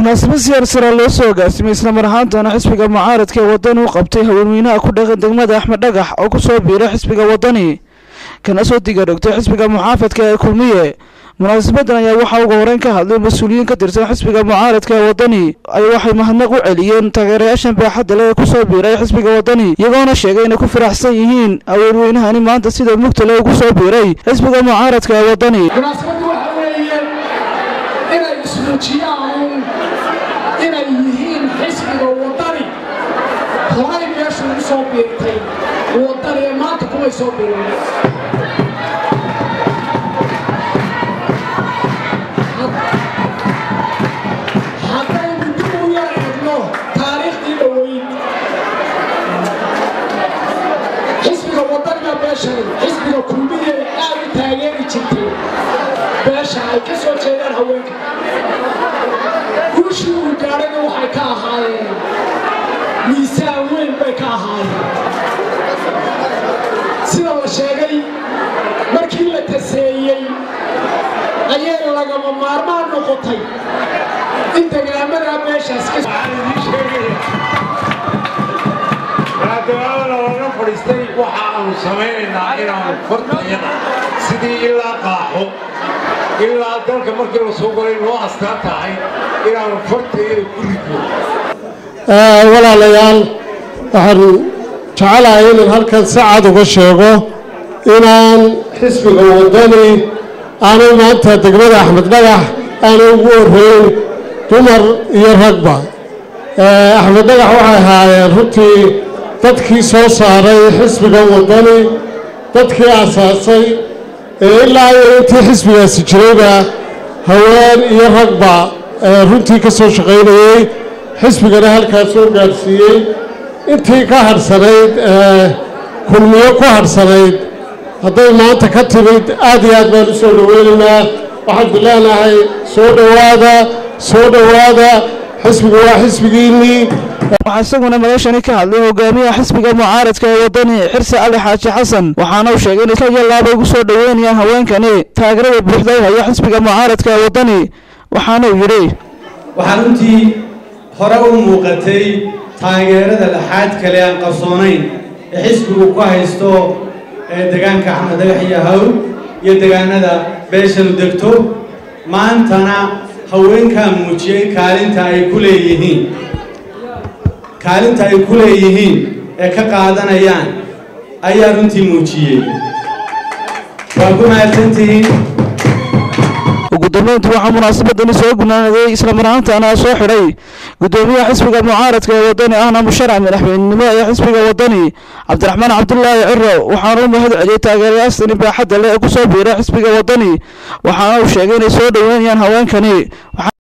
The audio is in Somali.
munaasabad siyaarsara loo soo agaasimay islamar ahaantana xisbiga mucaaradka ee wadani u qabtay haweenweynaha ku dhaqan degmada axmed dhagax oo kusoo biiray xisbiga wadani kana soo digadhogtay xisbiga muxaafadka ee kulmiye munaasabadan ayaa waxaa uga horeyn ka hadlay mas-uuliyiin ka tirsan xisbiga mucaaradka ee wadani ay waxay mahadnaq u celiyeen taageerayaashan baaxadda leh ee kusoo biiray xisbiga wadani iyagoona sheegay inay ku faraxsan yihiin haweenweynahani maanta sida mugtale ugu soo biiray xisbiga mucaaradka ee wadani munaasabaddu waxa weeye inay ismuujiyaan inay yihiin xisbiga wadani horay meeshu ugu soo biirtay wadani ee maanta kumay soo biirin haddaynu dib u yar eegno taariikhdii dhoweyd xisbiga wadaniga beeshani xisbiga kulmiye aad u taageeri jirtay beesha ay ka soo jeedaan haweenka guushii uu gaadhayna waxay ka ahaayeen miisaan weyn bay ka ahaayeen sida la sheegay markii la taseeyey ayay lagama maarmaan noqotay in degaamadaa meeshaas ka maadaama laga fadhiistay waxa aanu samaynaynaa inaanu fartayada sidii ilaa qaaxo ilaa dalka markii la soo galay noo astaan tahay inaanu fartayada ku ridno walaalayaal waxaan jecelahay inaan halkan si cad uga sheego inaan xisbiga wadani aanay maanta degmada axmed dhagax aanay ugu horreyn dumar iyo ragba axmed dhagax waxay ahaayeen runtii dadkii soo saaray xisbiga wadani dadkii asaasay ee ilaa iyo intii xisbigaasi jirayba haween iyo ragba runtii ka soo shaqaynayey xisbigana halkaas soo gaadhsiiyey intii ka hadhsanayd kulmiyo ku hadhsanayd hadday maanta ka timid aad iyo aad baan u soo dhoweynaynaa waxaan bileenahay soo dhowaada soo dhowaada xisbigu waa xisbigiinnii waxaa isaguna madashani ka hadlay hogaamiyaha xisbiga mucaaradka ee wadani xirse cali xaaji xasan waxaana uu sheegay inay kaliya laaba ugu soo dhoweynayaan haweenkani taageerada buuxda u haya xisbiga mucaaradka ee wadani waxaana uu yidhi waxaa runtii hore u muuqatay taageerada laxaad kale aan qarsoonayn ee xisbigu ku haysto ee degaanka axmed dhagax iyo hawl iyo degaanada beeshanu degto maantana haweenkaa muujiyey kaalinta ay ku leeyihiin kaalinta ay ku leeyihiin ee ka qaadanayaan ayaa runtii muujiyey waa ku mahadsantihiin ugu dambeyntii waxaa munaasabadani soo gunaanaday islamar ahaantana soo xidhay gudoomiyaha xisbiga mucaaradka ee wadani ahna musharac madaxweynenimo ee xisbiga wadani cabdiraxmaan cabdulaahi ciro waxaana u mahad celiyey taageerayaastani baaxadda leh ee kusoo biiray xisbiga wadani waxaana uu sheegay inay soo dhoweynayaan haweenkani